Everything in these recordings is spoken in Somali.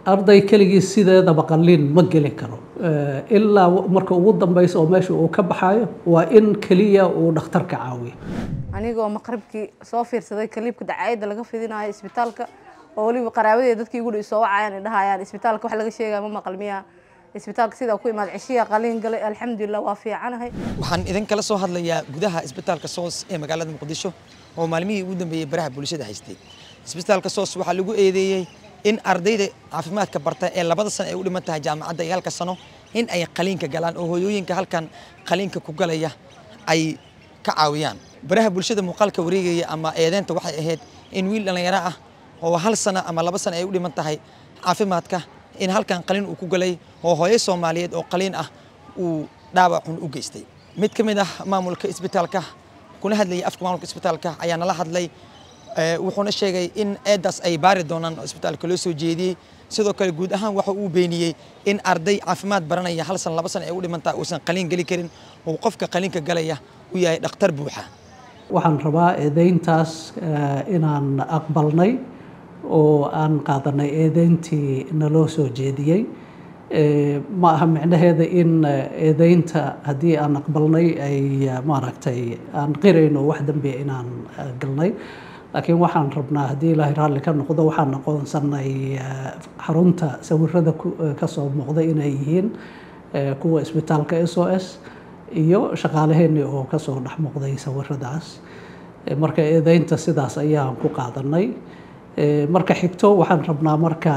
arday keligii sideedaba qalliin ma geli karo ilaa marka ugu dambeysa oo meesha uu ka baxayo waa in keliya uu dhakhtarka caawiyo anigoo maqribkii soo fiirsaday kaliibka dacaayadda laga fidinayo isbitaalka oo weliba qaraabadeeda dadkii igu dhow soo wacayaan ay dhahayaan isbitaalka wax laga sheegaya ma maqal miyaa isbitaalka sidaa ku imaad ceshiya qaliin galay alxamdulilah waa fiicanahay waxaan idin kala soo hadlayaa gudaha isbitaalka soos ee magaalada muqdisho oo maalmihii ugu dambeeyey baraha bulshada haystay isbitaalka soos waxaa lagu eedeeyey in ardayda caafimaadka barta ee labada sano ay u dhiman tahay jaamacadda iyo halka sano in ay qaliinka galaan oo hooyooyinka halkan qaliinka ku galaya ay ka caawiyaan baraha bulshada muuqaalka wareegaya ama eedeynta waxay ahayd in wiil dhallinyaro ah oo hal sano ama laba sano ay u dhiman tahay caafimaadka in halkan qaliin uu ku galay oo hooyo soomaaliyeed oo qaliin ah uu dhaawacun u geystay mid ka mid ah maamulka isbitaalka kuna hadlayay afka maamulka isbitaalka ayaa nala hadlay wuxuuna sheegay in eedaas ay baari doonaan oo isbitaalka loo soo jeediyey sidoo kale guud ahaan waxa uu beeniyey in arday caafimaad baranaya hal san laba san ay u dhimantaa uusan qaliin geli karin oo qofka qaliinka galaya u yahay dhakhtar buuxa waxaan rabaa eedeyntaas inaan aqbalnay oo aan qaadanay eedeyntii naloo soo jeediyey ma aha micnaheeda in eedeynta haddii aan aqbalnay ay maaragtay aan qirayno wax dambiya inaan galnay laakiin waxaan rabnaa haddii ilaahay raalli ka noqdo waxaan aqoonsanay xarunta sawirada ka soo muuqda inay yihiin kuwa isbitaalka s o s iyo shaqaalaheenii oo kasoo dhex muuqday sawiradaas marka eedeynta sidaas ayaan ku qaadanay marka xigto waxaan rabnaa marka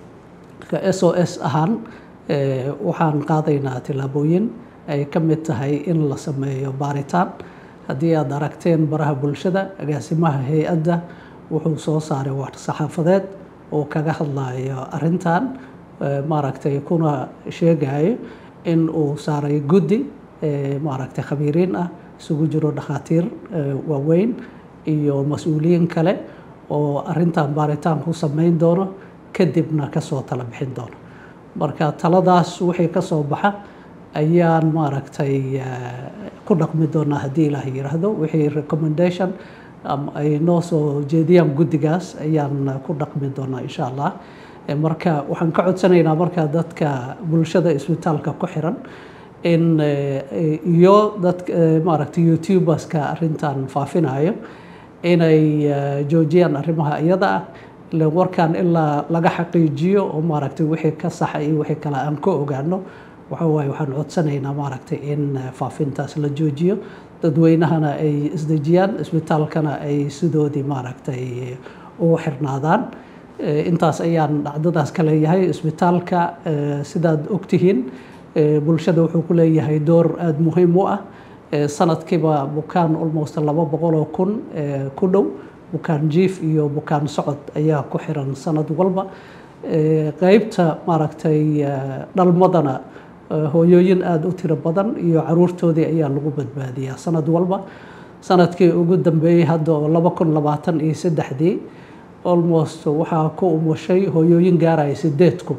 s o s ahaan waxaan qaadaynaa tillaabooyin ay ka mid tahay in la sameeyo baaritaan haddii aad aragteen baraha bulshada agaasimaha hay-adda wuxuu soo saaray war-saxaafadeed oo kaga hadlayo arrintan maaragtay kuna sheegayo in uu saaray guddi maaragtay khabiiriin ah isugu jiro dhakhaatiir waaweyn iyo mas-uuliyiin kale oo arrintan baaritaan ku samayn doono kadibna kasoo tala bixin doono marka taladaas wixii ka soo baxa ayaan maaragtay ku dhaqmi doonaa haddii ilaah yiraahdo wixii recommendation ay noo soo jeediyaan guddigaas ayaan ku dhaqmi doonaa insha allah marka waxaan ka codsanaynaa marka dadka bulshada isbitaalka ku xiran in iyo dad maaragtay youtuberska arrintan faafinayo inay joojiyaan arrimaha iyada ah ilan warkan ilaa laga xaqiijiyo oo maaragtay wixii ka saxa iyo wixii kale aan ka ogaano waxa waaye waxaan codsanaynaa maaragtay in faafintaas la joojiyo dadweynahana ay isdejiyaan isbitaalkana ay sidoodii maaragtay ugu xirnaadaan intaas ayaan dhacdadaas ka leeyahay isbitaalka sidaad ogtihiin bulshada wuxuu ku leeyahay door aada muhiim u ah sanadkiiba bukaan almost laba boqoloo kun ku dhow bukaan jiif iyo bukaan socod ayaa ku xiran sanad walba qeybta maaragtay dhalmadana hooyooyin aada u tiro badan iyo caruurtoodii ayaa lagu badbaadiyaa sanad walba sanadkii ugu dambeeyey hadda oo laba kun labaatan iyo saddexdii almost waxaa ku umushay hooyooyin gaaraya sideed kun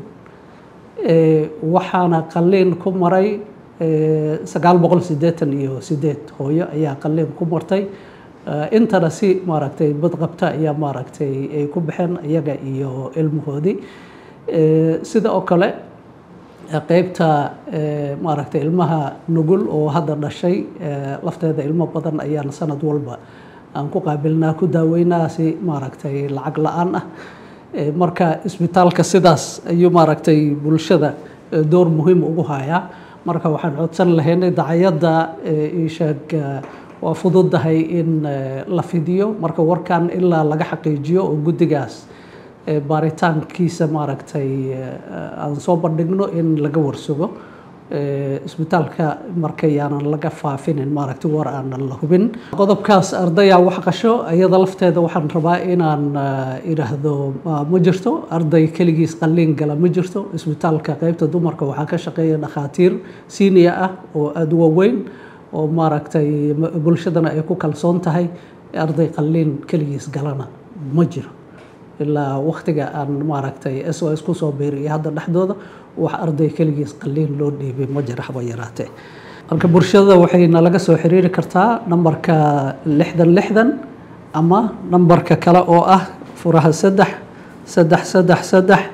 waxaana qaliin ku maray sagaal boqol siddeetan iyo sideed hooyo ayaa qaliin ku martay intana si maaragtay badqabta ayaa maaragtay ay ku baxeen iyaga iyo ilmahoodii sida oo kale qeybta maaragtay ilmaha nugul oo hadda dhashay lafteeda ilmo badan ayaan sanad walba aan ku qaabilnaa ku daaweynaa si maaragtay lacag la-aan ah marka isbitaalka sidaas ayuu maaragtay bulshada door muhiim ugu hayaa marka waxaan codsan lahaynay dacayadda isheeg waa fududahay in la fidiyo marka warkan ilaa laga xaqiijiyo oo guddigaas baaritaankiisa maaragtay aan soo bandhigno in laga warsugo isbitaalka markayaanan laga faafinin maaragtay war aanan la hubin qodobkaas ardaya wax qasho iyada lafteeda waxaan rabaa inaan idhaahdo ma jirto arday keligiis qalliin gala ma jirto isbitaalka qeybta dumarka waxaa ka shaqeeya dhakhaatiir senior ah oo aada u waaweyn oo maaragtay bulshadana ay ku kalsoon tahay arday qalliin keligiis galana ma jiro ilaa waktiga aan maaragtay s o s kusoo beeriyo hadda dhexdooda wax arday keligiis qaliin loo dhiibay ma jira haba yaraatee marka bulshada waxay nalaga soo xiriiri kartaa nambarka lixdan lixdan ama nambarka kale oo ah furaha saddex saddex saddex saddex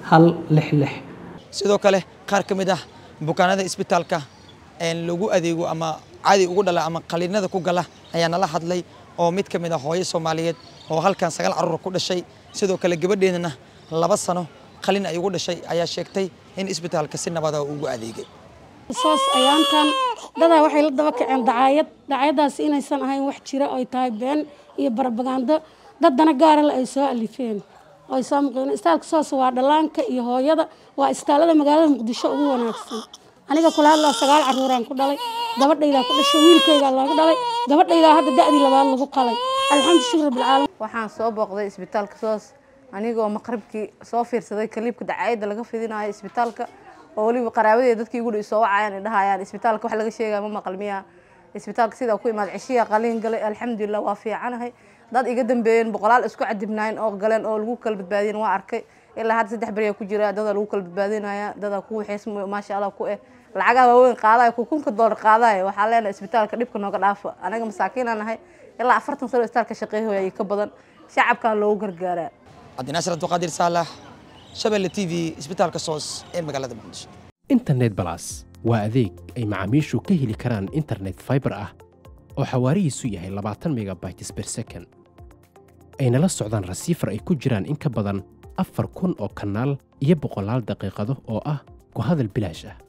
hal lix lix sidoo kale qaar ka mid ah bukaanada isbitaalka lagu adeego ama caadi ugu dhala ama qaliinada ku gala ayaa nala hadlay oo mid ka mid ah hooyo soomaaliyeed oo halkan sagaal carruur ku dhashay sidoo kale gabadheedana laba sano qalin ay ugu dhashay ayaa sheegtay in isbitaalka si nabada ugu adeegay soos ayaantan dadaa waxay la daba kaceen dacaayad dacaayadaasi inaysan ahayn wax jira oy tahay been iyo barabagaando daddana gaarale ay soo alifeen oy soo muqdeen istaalka soos waa dhallaanka iyo hooyada waa istaalada magaalada muqdisho ugu wanaagsan aniga kula hadlaa sagaal carruuraan ku dhalay gabadhaydaa ku dhashay wiilkaygaa looga dhalay gabadhaydaa hadda da'dii labaad lagu qalay alxamdu shukr rabbilcaalamiin waxaan soo booqday isbitaalka soos anigoo maqribkii soo fiirsaday kaliibka dacaayadda laga fidinayo isbitaalka oo weliba qaraabadeeda dadkii igu soo wacayaan ay dhahayaan isbitaalka wax laga sheegaya ma maqal miya isbitaalka sidaa ku imaad cishiya qaliin galay alxamdulilah waa fiicanahay dad iga dambeeyeen boqolaal isku cadibnaayeen oo galeen oo lagu kala badbaadiyen waa arkay ilaa hadda saddex beriyaa ku jira dadaa lagu kala badbaadinaya dadaa ku waxeys maasha allah ku eh lacagaha waaweyn qaadaya kunka doolar qaadaya waxaa leenahay isbitaalka dhibka nooga dhaafa anaga masaakiinaan nahay ilaa afartan sano isbitaalka shaqeehoya iyo ka badan shacabkaa loogu gargaaraa cabdinaasir abduqaadir saalax shabeelle t v isbitaalka soos ee magaalada muqdisho internet balas waa adeeg ay macaamiishu ka heli karaan internet fiber ah oo xawaarihiisu yahay labaatan megabytes per second ayna la socdaan rasiifar ay ku jiraan in ka badan afar kun oo kanaal iyo boqolaal daqiiqado oo ah ku hadal bilaash ah